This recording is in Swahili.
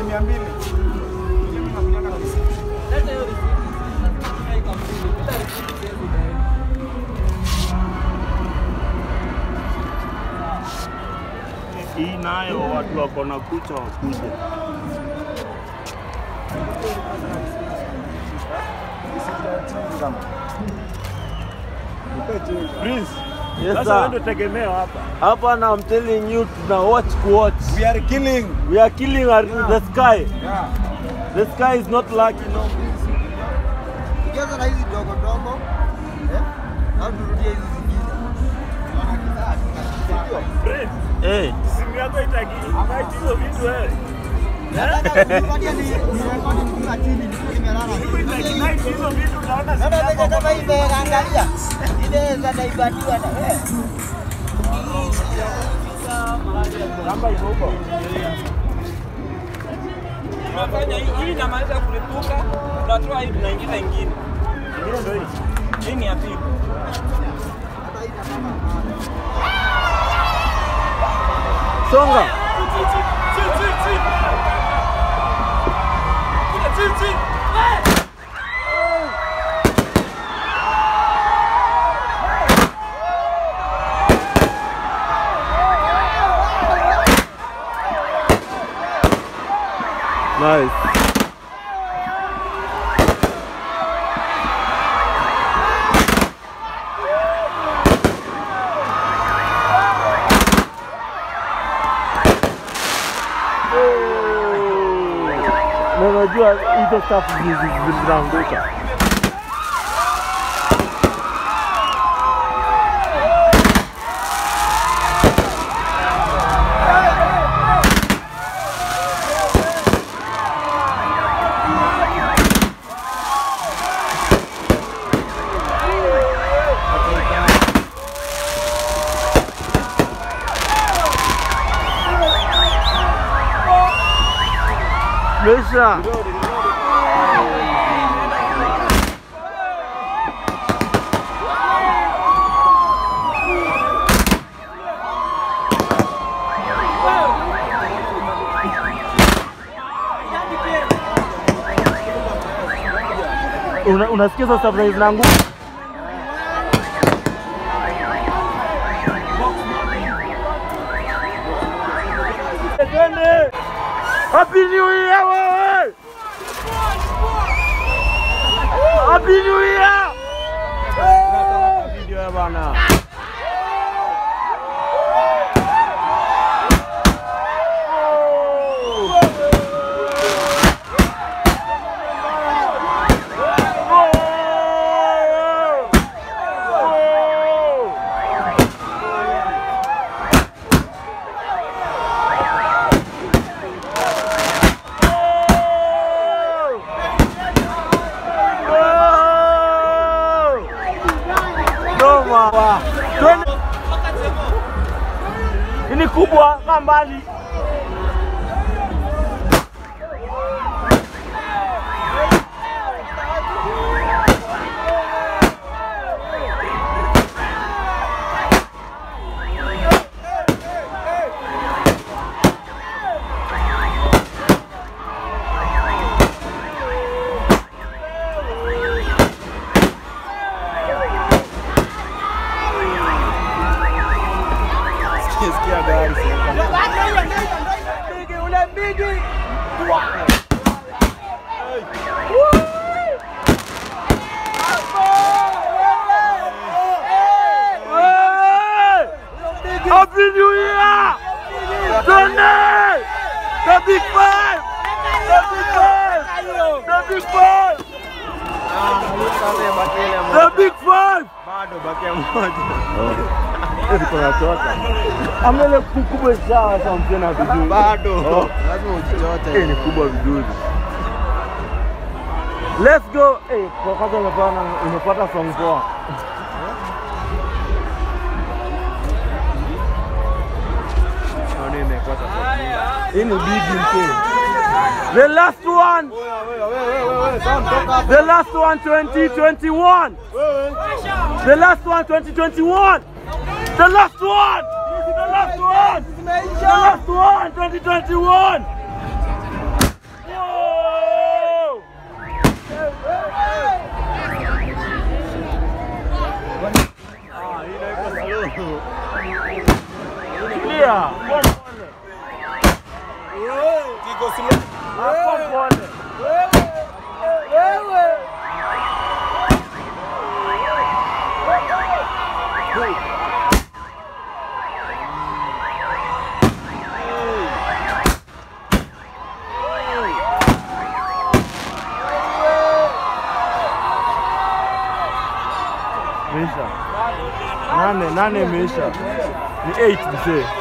ni mia mbili. Mimi nakujaga na receipt. Hii nayo watu wako na kucha wakuje. Receipt ya change kama. Nipe change. Prince, Yes, sasa sir. wewe ndio tegemeo hapa. Hapa na I'm telling you tuna watch kuwatch. We are killing. We are killing our, the sky. Yeah. The sky is not lucky no. Ukianza na hizi dogo dogo eh, au turudie hizi zingine. Prince, Eh, simu yako itaki invite hizo vitu wewe. Nataka kupatia ni ni rekodi nikiwa chini nikiwa nimelala. Itaki invite hizo vitu naona simu Sasa yako vile kama hivi angalia. Ile za daibatiwa na wewe. kamba iko huko. Tunafanya hii hii inamaliza kulipuka, tunatoa hii tunaingiza ingine. Ingine ndio hii. Hii ni ya pili. songa. Nice. Na unajua hizo stuff zi- zi- zinaanguka. Mesha. Una, unasikia hizo stuff zenye zinaanguka? Twende! Happy New Year wewe! Happy New Year! Video ya bana. Noma. Twende. Hii ni kubwa kaa mbali. Sikia gari sasa. Happy New Year! Twende! The big five! The big five! The big five! The big five! Bado bakia moja. Amele kubwa sawa sawa mtena vizuri. Bado. Oh. Lazima ujichote. Eh, ni kubwa vizuri. Let's go. Eh, kwa kwanza umepata umepata song poa. Naona imekosa. Hii ni big mke. The last one. Wewe wewe wewe wewe Sam toka hapo. The last one 2021. Wewe. The last one 2021. The last one. The last one. The last one 2021. Imeisha. Nane, nane imeisha. Ni 8 mzee.